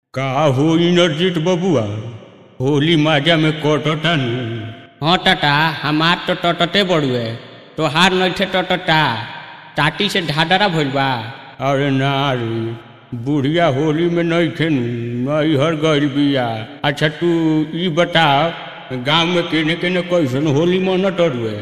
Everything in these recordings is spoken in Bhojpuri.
का होई नरजित बबुआ होली माजा में कटतानी हाँ टाटा हमार तो टटते बड़ुए तोहार नइखे टटटा टाटी से ढाडरा भइल बा अरे ना रे बुढ़िया होली में नहीं खेनू नैहर गइल बिया अच्छा तू ई बता गांव में केने केने कैसन होली मनत रुए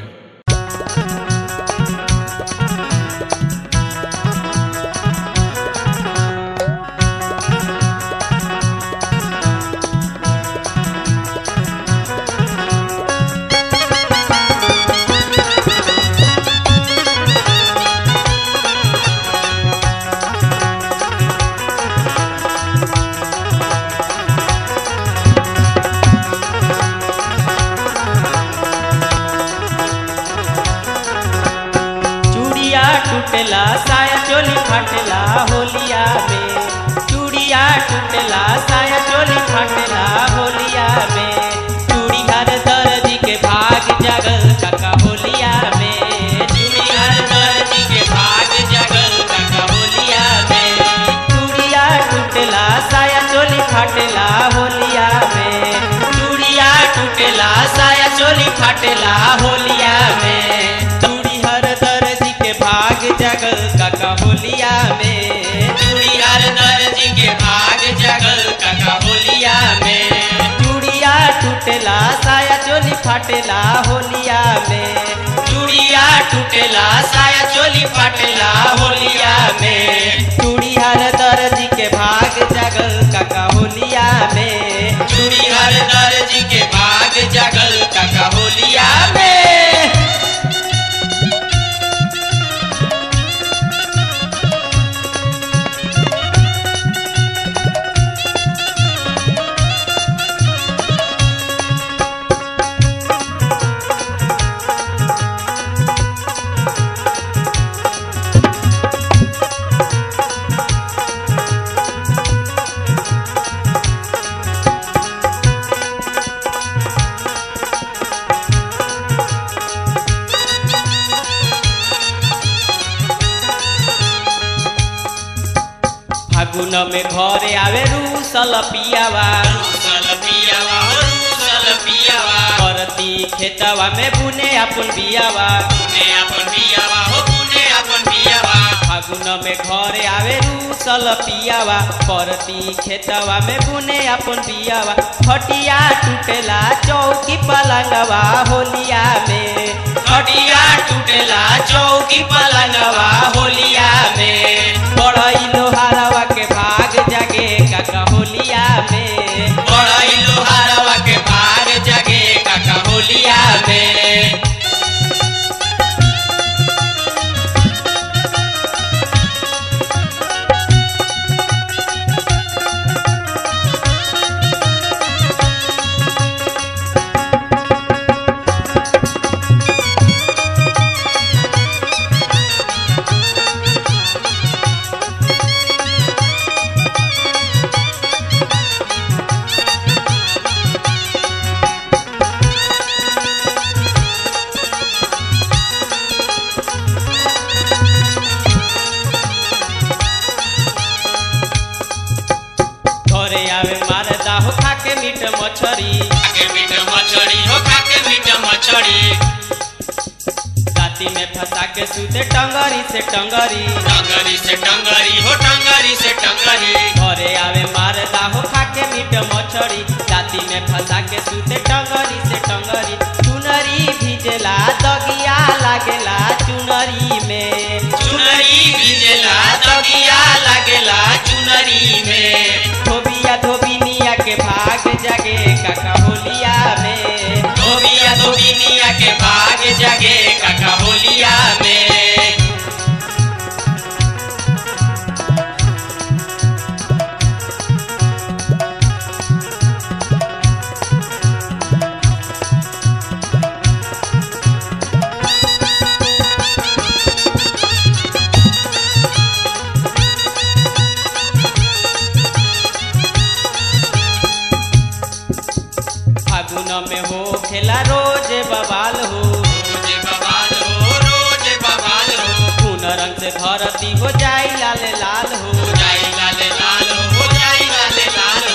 चूड़िया टूटला साया चोली फाटला होलिया में चूड़िया टूटला साया चोली फाटला होलिया में चूड़ी हर दर्जी के भाग जगल काका होलिया में चूड़ी हर दर्जी के भाग जगल काका होलिया में चूड़िया टूटला साया चोली फाटला होलिया में चूड़िया टूटला साया चोली फाटला होलिया में चूड़ी हर दर्जी के भाग जगल काका होलिया में चूड़ी हर दर्जी के भाग जगल काका होलिया में चूड़िया टूटला साया चोली फाटेला होलिया में चूड़िया टूटला साया चोली फाटेला होलिया में चूड़ी हर दर्जी के भाग जगल काका होलिया में चूड़ी हर दर्जी के भाग जगल काका होलिया में फागुन में घरे आवे रूसल पियावा रूसल पियावा हो रूसल पियावा करती खेतवा में बुने अपन बियावा बुने अपन बियावा हो बुने अपन बियावा फागुन में घरे आवे रूसल पियावा करती खेतवा में बुने अपन बियावा खटिया टूटेला चौकी पलंगवा होलिया में खटिया टूटेला चौकी पलंगवा होलिया में बड़ई लोहारवा के भाग जगे काका होलिया में बड़ई लोहारवा के भाग जगे काका होलिया में घरे आवे मारदा हो खाके मीट मछरी खाके मीट मछरी हो खाके मीट मछरी राती में फंसा के सूते टंगरी से टंगरी टंगरी से टंगरी हो टंगरी से टंगरी घरे आवे मारदा हो खाके मीट मछरी राती में फंसा के सूते टंगरी से टंगरी चुनरी भिजला दगिया लागेला चुनरी में चुनरी भिजला दगिया लागेला चुनरी में धोबिया धोबिनिया के भाग जगे काका होलिया में धोबिया धोबिनिया के भाग जगे काका होलिया में फागुन में हो खेला रोज बवाल हो रोज बवाल हो रोज बवाल हो खून रंग से धरती हो जाई लाल लाल हो जाई लाल लाल हो जाई लाल लाल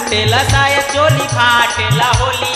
टूटेला साया चोली फाटेला होलिया